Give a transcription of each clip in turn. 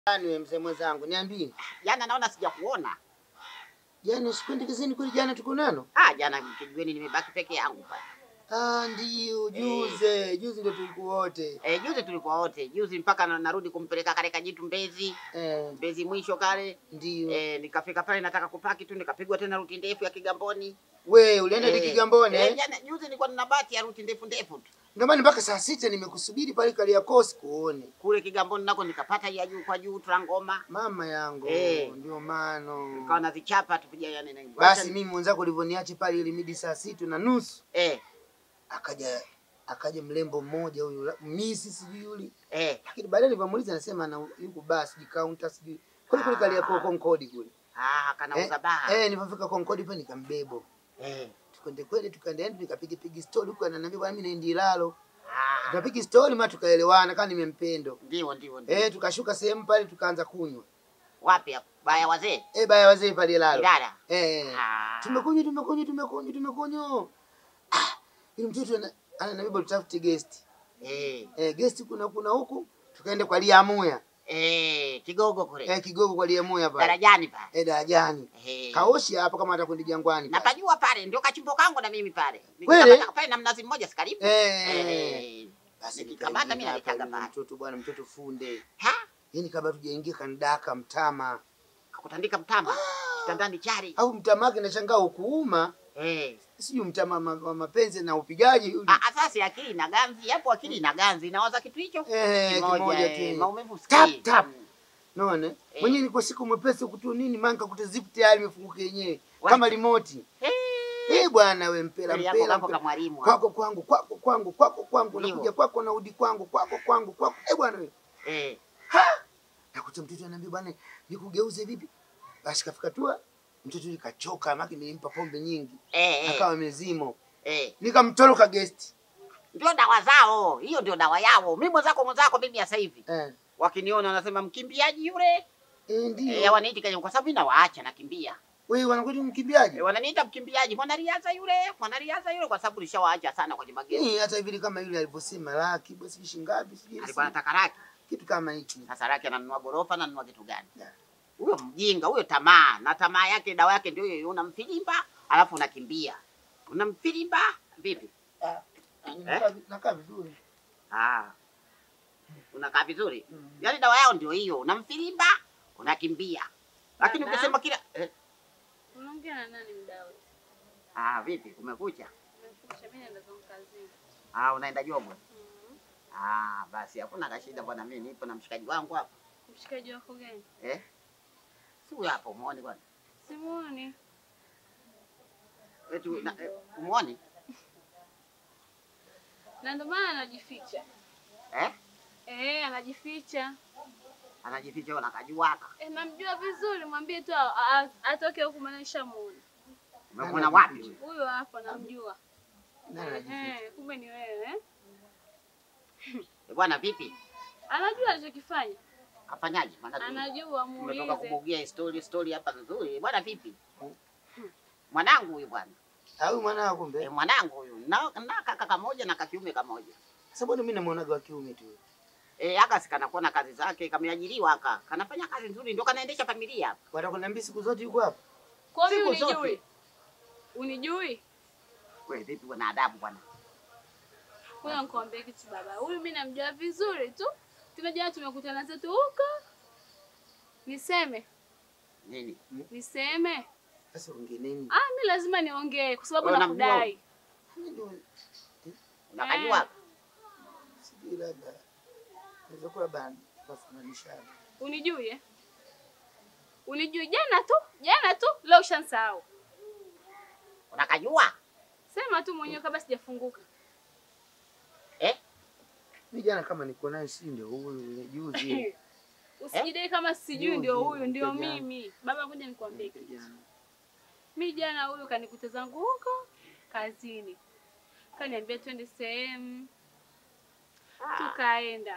Yaani wewe mzee mwenzangu, niambie. Jana naona sijakuona. Jana usikwendi kazini kweli jana tuko nano? Ah, jana kijiweni nimebaki peke yangu pale. Ah, ndio juzi, juzi ndio tulikuwa wote. Eh, juzi tulikuwa wote. Juzi mpaka na, narudi kumpeleka kale kajitu Mbezi. Eh, Mbezi mwisho kale. ndio. Eh, nikafika pale nataka kupaki tu nikapigwa tena ruti ndefu ya Kigamboni. We ulienda Eh, Kigamboni Eh, eh? jana juzi nilikuwa nina bati ya ruti ndefu ndefu tu. Ndio maana mpaka saa sita nimekusubiri pale Kariakoo sikuone. Kule Kigamboni nako nikapata ya juu kwa juu Trangoma. Mama yangu, Eh. ndio maana. Nikawa nazichapa tupiga yani na Basi mimi mwenzako ulivyoniacha pale ile midi saa sita na nusu eh akaja akaja mlembo mmoja huyu la- misi sijui yule. eh Lakini baadaye nilipomuuliza anasema ana yuko basi sijui counter sijui. Kule kule Kariakoo Concorde kule. ah kanauza baa. Eh, nilipofika Concorde pale nikambebo. Eh. Tukwende kweli tukaenda yani tukapiga piga story huko ananiambia bwana mimi naenda Ilalo. Ah, Tukapiga story ma tukaelewana kama nimempendo. ndio ndio ndio. Eh, tukashuka sehemu pale tukaanza kunywa. Wapi hapo? Baya wazee. Eh, baya wazee pale Ilalo. Ilala. Eh. Ah. Tumekunywa tumekunywa tumekunywa tumekunywa. Ah, yule mtoto ana- ananiambia tutafute guest. Eh. Eh, guest kuna kuna huku tukaenda kwa Liamuya. Eh, kigogo kule. Eh, kigogo kwa Liamuya pale. Darajani pale. Eh, darajani. Eh. Kaoshi hapo kama atakwenda jangwani. pale. Napajua pale ndio kachimbo kangu na mimi pale. Kweli? Nikikamata pale na mnazi mmoja si karibu. Eh. Eh. Basi Nikikamata mimi nikaingia naikaga hapa, yule pale. mtoto bwana mtoto funde. Ha? Yaani kabla tujaingia kanidaka mtama. Kakutandika mtama. Kitandani chari. Au mtama wake nashangaa ukuuma. Eh. Sijui mtama ma- wa mapenzi na upigaji yule. Ah, asasi akili na ganzi, hapo akili na ganzi. Nawaza kitu hicho. Eh, kimoja eh, tu. Maumivu Tap, sikii. tap. Naona? Eh. Mwenyewe niko siku mwepesi kutu nini maana nikakuta zip tayari imefunguka yenyewe Wacha. kama remote. Eh. Eh bwana we mpela Kweli yako mpela. kako mpela. kama mwalimu. Kwako kwangu, kwako kwangu, kwako kwangu, Ndio. nakuja kwako na udi kwangu, kwako kwangu, kwako. Eh bwana we. Eh. Nakuta mtoto ananiambia bwana nikugeuze vipi? Basi kafika tu mtoto yule kachoka maana nilimpa pombe nyingi. Eh. eh, Akawa mezimo. Eh. Nikamtoroka guest. Ndio dawa zao. Hiyo ndio dawa yao. Mimi mwenzako mwenzako mimi sasa hivi. Eh. Wakiniona wanasema mkimbiaji yule. Eh Eh, ndio. waniita Kenya kwa sababu mimi nawaacha nakimbia. Wewe wanakuja mkimbiaji? Eh, wananiita mkimbiaji, mwanariadha yule, mwanariadha yule kwa sababu nishawaacha sana kwenye magezi. Eh, hata hivi kama yule alivyosema laki basi shilingi ngapi sijui. Alikuwa anataka laki. kitu kama hiki. Sasa laki ananunua gorofa na ananunua kitu gani? Yeah. Huyo mjinga, huyo tamaa. Na tamaa yake dawa yake ndio hiyo, unamfilimba, alafu unakimbia. Unamfilimba vipi? Ah, Eh? nakaa- Nakaa vizuri. Ah. Unakaa vizuri? Mm. Yaani dawa yao ndio hiyo, unamfilimba, unakimbia. Lakini Dada. ukisema kila eh, Unaongea na nani mda wote? ah vipi kumekucha? Umefusha mimi naenda zangu kazini. Ah unaenda jobo? Mhm. Ah basi hakuna kashida bwana, mimi nipo na mshikaji wangu hapa. Mshikaji wako gani? Eh? Si huyo hapo muone bwana. Simuoni. Eti na- eh, umuone? Na ndio maana anajificha. Eh? Eh, anajificha. Anajificha huyo nakajuaka. Eh, namjua vizuri, mwambie tu a- a- atoke huku maana nishamuona. Umemwona wapi? huyo? Huyo hapo namjua. Nani anajificha? Eh, kumbe ni wewe. eh? Eh, Bwana vipi? Anajua alichokifanya. Kafanyaje? Maana tu- Anajua, tumetoka muulize. kubugia story story hapa nzuri. Bwana vipi? Mwanangu huyu bwana. Au mwanao Eh, kumbe? mwanangu huyu. Na, na kaka kamoja na kakiume kamoja. Sababu mimi namuonaga wa kiume tu. Eh, aka sikanakuwa na kazi zake, kameajiriwa aka. Kanafanya kazi nzuri ndio kanaendesha familia hapa. Watakwambia siku zote yuko hapa. Kwa hiyo Siku zote. unijui? Unijui? Wewe vipi bwana adabu bwana? Kuna nikwambie kitu baba. Huyu mimi namjua vizuri tu. Tuna jana tumekutana zetu huko. Niseme, Nini? niseme. Sasa ongea nini? Ah, mimi lazima niongee kwa sababu Wewe unamjua nakudai. Mimi ndio Unakajua? sijui labda. Naweza kuwa bana kufananishana. Unijui eh? Unijui jana tu, jana tu, leo ushansahau. Unakajua? Sema tu mwenyewe kabla sijafunguka. Eh? Mimi jana kama niko naye si ndio huyu yule juzi. Usijidai kama sijui Juzi, ndio huyu ndio jana. mimi. Baba, ngoja nikwambie kitu. Jana. Mi jana huyu kanikuta zangu huko kazini, kaniambia twende sehemu, tukaenda.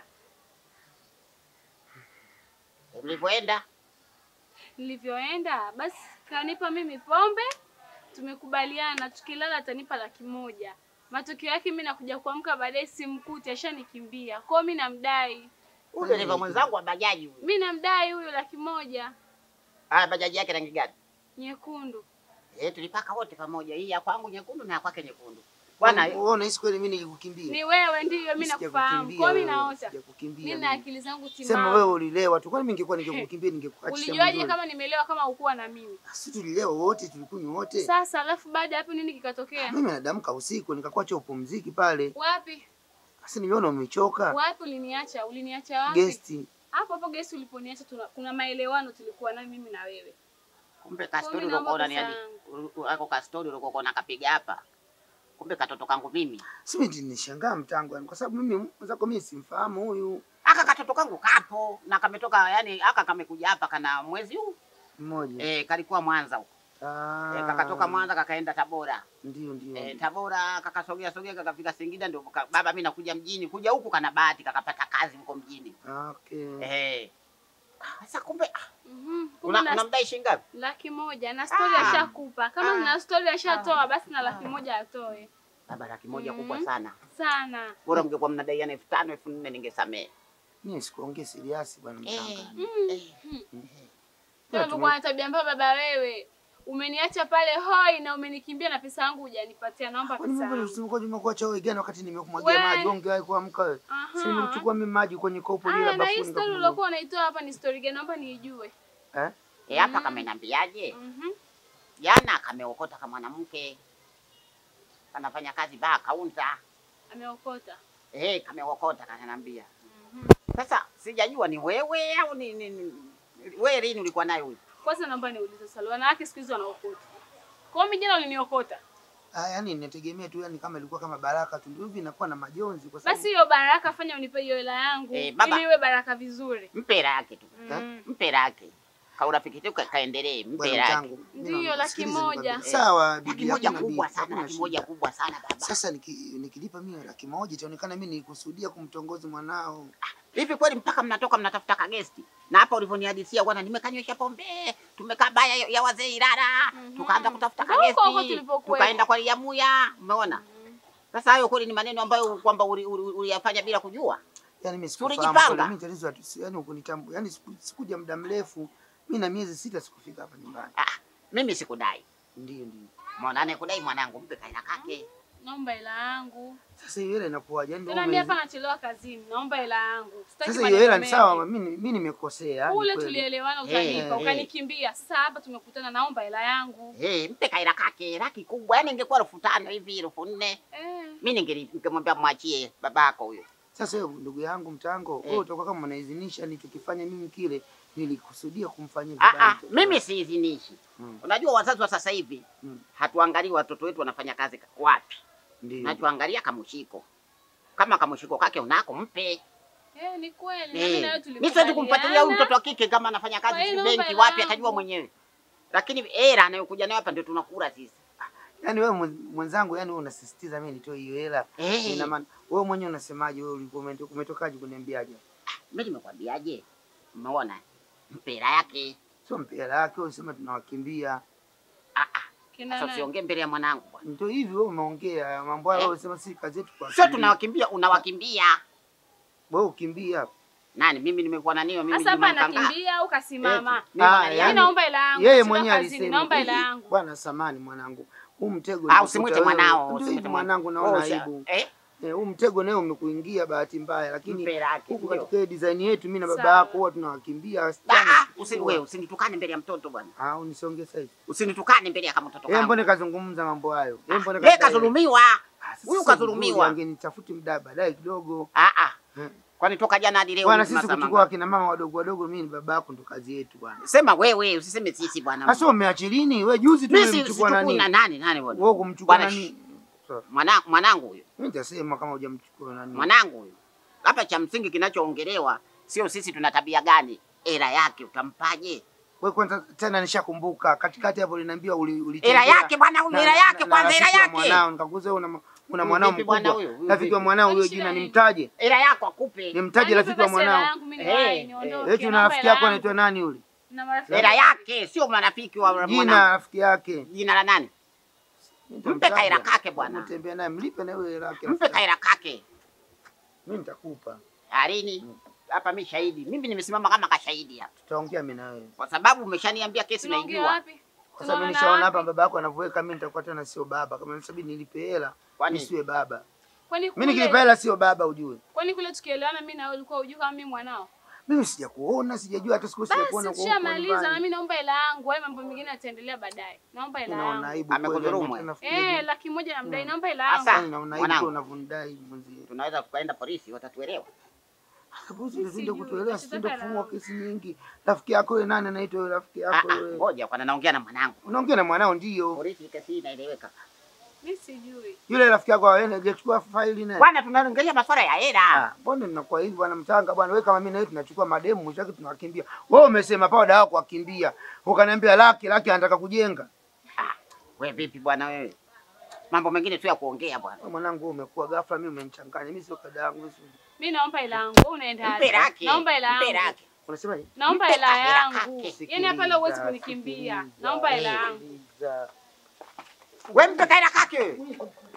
Mlivyoenda? Nilivyoenda basi kanipa mimi pombe, tumekubaliana tukilala atanipa laki moja. Matokeo yake mimi nakuja kuamka baadaye simkuti, ashanikimbia. Kwa hiyo mimi namdai. Huyu dereva mwenzangu wa bajaji huyu. Mimi namdai huyu laki moja Ah, bajaji yake rangi gani? nyekundu. Eh, tulipaka wote pamoja. Hii ya kwangu nyekundu na ya kwake nyekundu. Bwana, wewe unahisi kweli mimi ningekukimbia? Ni wewe ndiyo, mimi nakufahamu. Kwa mimi naota. Sijakukimbia. Mimi na akili zangu Sema timamu. wewe ulilewa tu. Kwani mimi ningekuwa ningekukimbia ningekuachia. Ulijuaje mzuri. kama nimelewa kama ukuwa na mimi? Sisi tulilewa wote, tulikunywa wote. Sasa alafu baada ya hapo nini kikatokea? Mimi nadamka usiku nikakuacha upumziki pale. Wapi? Sasa niliona umechoka. Wapi uliniacha? Uliniacha wapi? Gesti. Hapo hapo gesi uliponiacha tuna, kuna maelewano tulikuwa nayo mimi na wewe. kumbe Kwa kastori mimi naomba ulikuwa unani pesa ako kastori ulikuwa unakapiga hapa. Kumbe katoto kangu mimi. Simi nishangaa mtangu yani kwa sababu mimi mwenzako mimi simfahamu huyu Aka katoto kangu kapo na kametoka yani aka kamekuja hapa kana mwezi huu. mmoja. Eh, kalikuwa Mwanza huko. Ah. Eh, kakatoka Mwanza kakaenda Tabora. Ndio ndio. Eh, Tabora kakasogea sogea kakafika Singida ndio ka, baba mimi nakuja mjini. Kuja huku kana bahati kakapata kazi huko mjini. Okay. Eh. Sasa kumbe ah, Mhm. Kumbe una, na unamdai shilingi ngapi? laki moja na stori Ah. ashakupa. Kama Ah. na stori ashatoa basi na laki moja atoe. Baba laki moja Mm. kubwa sana. Sana. Bora mngekuwa mnadaiana elfu tano elfu nne ningesamehe. Mimi sikuongea serious bwana mtanga. Eh. Wewe umekuwa na tabia mbaya baba wewe. Umeniacha pale hoi na umenikimbia na pesa yangu hujanipatia. Naomba Kwani pesa mimi yangu. usimko nyuma kuacha wewe gani wakati nimekumwagia We. maji onge wewe kuamka wewe. Aha. Sasa nimechukua mimi maji kwenye kopo lile Aya, la na hii bafuni. story nikakunywa. uliokuwa unaitoa hapa ni story gani? Naomba niijue. Eh? Eh, hapa kamenambiaje? Mhm. Jana kameokota kama mwanamke. Kanafanya kazi baa kaunta. Ameokota. Eh, kameokota kananiambia. Mhm. Sasa sijajua ni wewe au ni, ni, ni wewe lini ulikuwa naye huyu? Kwanza naomba niulize swali. Wanawake siku hizi wanaokota. Kwa hiyo mimi jana uliniokota. Ah, yani ninategemea tu yani kama ilikuwa kama baraka tu ndio hivi inakuwa na majonzi kwa sababu Basi hiyo baraka fanya unipe hiyo hela yangu Eh, baba. ili iwe baraka vizuri. Mpe hela yake tu. Mm. Mpe hela yake. Kaurafiki tu ka- kaendelee, mpe bwana hela yake. mtangu. mimi Ndiyo, naomba- laki sikiliza moja. nikwambie. Sawa bibi Laki moja hakuna kubwa bibi, sana, hakuna laki moja shida. kubwa sana baba. Sasa niki- nikilipa mimi laki moja itaonekana mimi nilikusudia kumtongoza mwanao. Hivi kweli mpaka mnatoka mnatafuta kagesti? Na hapa ulivyonihadisia bwana, nimekanywesha pombe, tumekaa baya ya- ya wazee Ilala, Mhm. tukaanza kutafuta Ndio huko huko kagesti, tulipokuwa. tukaenda kwa Liamuya, umeona? Sasa hayo kweli ni maneno ambayo kwamba uli- uli- uliyafanya bila kujua. Yaani mimi Tulijipanga. sikufahamu kweli, mimi tatizo hatu- si- yaani ukunitambua. Yaani siku- sikuja muda mrefu. Mimi na miezi sita sikufika hapa nyumbani. Ah, mimi sikudai. Ndio ndio. Mwana anayekudai mwanangu, mpe kaila kake. Naomba hela yangu. Sasa hiyo hela inakuwaje? Yaani ndio Tena mimi umezi- hapa nachelewa kazini. Naomba hela yangu. Sitaki Sasa hiyo hela ni maneno sawa, mengi. mimi mimi nimekosea. ni Kule kweli. tulielewana Eh, utanipa, eh. ukanikimbia. Sasa hapa tumekutana, naomba hela yangu. Hey, mpe kaila kake, laki kubwa. Yaani ingekuwa elfu tano hivi, elfu nne. Eh. Mimi ningeli- ningemwambia mwachie babako huyo. Sasa wewe ndugu yangu mtango, Eh. wewe utakuwa kama unaizinisha nilichokifanya mimi kile nilikusudia kumfanyia Ah, baba ah, mtoto mimi wako. siizinishi. Mm. Unajua wazazi wa sasa hivi Mm. hatuangalii watoto wetu wanafanya kazi ka- wapi, Ndio. nachoangalia kamushiko. Kama kamushiko kake unako mpe. Eh, ni kweli. Na mimi na wewe Eh, Mimi siwezi kumfuatilia huyu mtoto wa kike kama anafanya kazi Kwa hiyo si naomba benki hela wapi, atajua yangu. mwenyewe. Lakini hela anayokuja nayo hapa ndio tunakula sisi. Yaani wewe mwen- mwenzangu, yani wewe unasisitiza mimi nitoe hiyo hela. Eh. Ina maana wewe mwenyewe unasemaje? Wewe ulikuwa umeto- umetokaje kuniambiaje? Mimi nimekwambiaje? Umeona? Mpe hela yake. Sio mpela yake, wewe unasema tunawakimbia. Ah, ah. Kina Sasa nani? usiongee mbele ya mwanangu bwana. Ndio hivi wewe umeongea mambo hayo, Eh. wewe unasema si kazi yetu kwa. Sio tunawakimbia, unawakimbia. Wewe ukimbia. Nani mimi nimekuwa na nini mimi Sasa hapa Juma Mkanga? anakimbia au kasimama? Eh, mimi Ah, bwana, Mimi yani- naomba hela yangu. Yeye Sina mwenyewe kazini, alisema. Naomba hela hivi, yangu. Bwana samani mwanangu. Huu mtego Ah, nilikuta usimwite wewe. mwanao, Ndio usimwite hivi mwanangu naona Wewe usha- aibu. Eh? Eh, huu mtego naye umekuingia bahati mbaya, lakini Mpe hela yake. huku ndio. katika hii design yetu mimi na baba Sawa. yako huwa tunawakimbia Ah, wasichana. ah, usi wewe usinitukane mbele ya mtoto bwana. Ah, unisonge sasa hivi. Usinitukane mbele ya kama mtoto Yeye kangu. mbona kazungumza mambo hayo? Yeye mbona Yeye kadai- kadhulumiwa. Ah, sasa Huyu si kadhulumiwa. vizuri, Angenitafuti muda baadaye kidogo. Ah ah. Eh. Kwani toka jana hadi leo Bwana hivi sisi masaa kuchukua mangapi? akina mama wadogo wadogo, mimi ni baba yako, ndo kazi yetu bwana. Sema wewe, usiseme sisi bwana. Sasa umeachilini wewe, juzi tu Mimi si- ulimchukua sichukui nani? na nani nani bwana. Wewe kumchukua Bwana, nani? Sawa. Mwana mwanangu huyo. Mimi nitasema kama hujamchukua nani. Mwanangu huyo. Hapa cha msingi kinachoongelewa sio sisi tuna tabia gani. Hela yake utampaje? Wewe kwanza tena nishakumbuka katikati hapo uliniambia uli Hela ulitembea yake bwana huyo, na- hela na- yake na kwanza, hela rafiki wa yake. Mwanao nikakuza wewe una una Huyu mwanao vipi bwana mkubwa. huyo? Huyu Rafiki wa vipi? mwanao huyo Kwani jina shida nimtaje? Hela yako akupe. Nimtaje Anipe rafiki wa basi hela mwanao? yangu, mimi Eh, niwahi, eh. niondoke. Eti una Naomba rafiki hela yako yangu. anaitwa nani yule? Na marafiki Hela zangu. yake sio marafiki wa Jina mwanangu. rafiki yake. Jina la nani? Mpe kaira kake bwana. Mtembea naye mlipe na wewe hela yake. Mpe kaira kake. Mimi nitakupa. Alini? hapa mimi shahidi. Mimi nimesimama kama kashahidi hapa. Tutaongea mimi na wewe. Kwa sababu umeshaniambia kesi Tunaongea naijua. wapi? Kwa sababu Tunaonana nishaona hapa wapi? baba yako anavyoweka mimi nitakuwa tena sio baba. Kama nisabidi nilipe hela, Kwani? nisiwe baba. Kwani Mimi nikilipa kule, hela sio baba ujue. kwani kule tukielewana mimi na wewe ulikuwa hujui kama mimi mwanao? Mimi sijakuona, sijajua hata siku sijakuona Basi kwa huko tushamaliza na nyumbani. mimi naomba hela yangu. Hayo mambo mengine yataendelea baadaye. Naomba hela Unaona yangu. aibu kweli. Amekudhulumu, yani, eh? nafikiri- Eh, laki moja namdai, naomba hela Asa. yangu. Naona Mwanangu. aibu unavyonidai mwenzie. Tunaweza tukaenda polisi watatuelewa. Sababu Mimi ndio sijui, kutuelewa, tatizo sisi ndio hela kufungua yangu. kesi nyingi. Rafiki yako wewe nani anaitwa wewe rafiki Ah, yako ah, wewe? ngoja kwanza naongea na mwanangu. Unaongea na mwanao ndio. Polisi kesi hii inaeleweka. Mimi sijui. Yule rafiki yako wewe hajachukua faili naye. Bwana tunaongelea masuala ya hela. Ah, mbona mnakuwa hivi bwana mchanga bwana, wewe kama mimi na wewe tunachukua mademu mwisho wake tunawakimbia. Wewe umesema pao dawa kuwakimbia. Ukaniambia laki laki anataka kujenga. We vipi bwana wewe? Mambo mengine tu ya kuongea bwana. Wewe mwanangu wewe umekuwa ghafla mimi umenichanganya. Mimi sio kada yangu. mimi sio- Mimi naomba hela yangu. Wewe unaenda Mpe wapi? laki. Naomba hela Mpe yangu. laki. Unasema nini? Naomba Mpe hela hela yangu. kake. Yaani hapa leo huwezi Sikiliza, kunikimbia. sikiliza, Naomba hela yangu. sikiliza. We mpe kaela kake.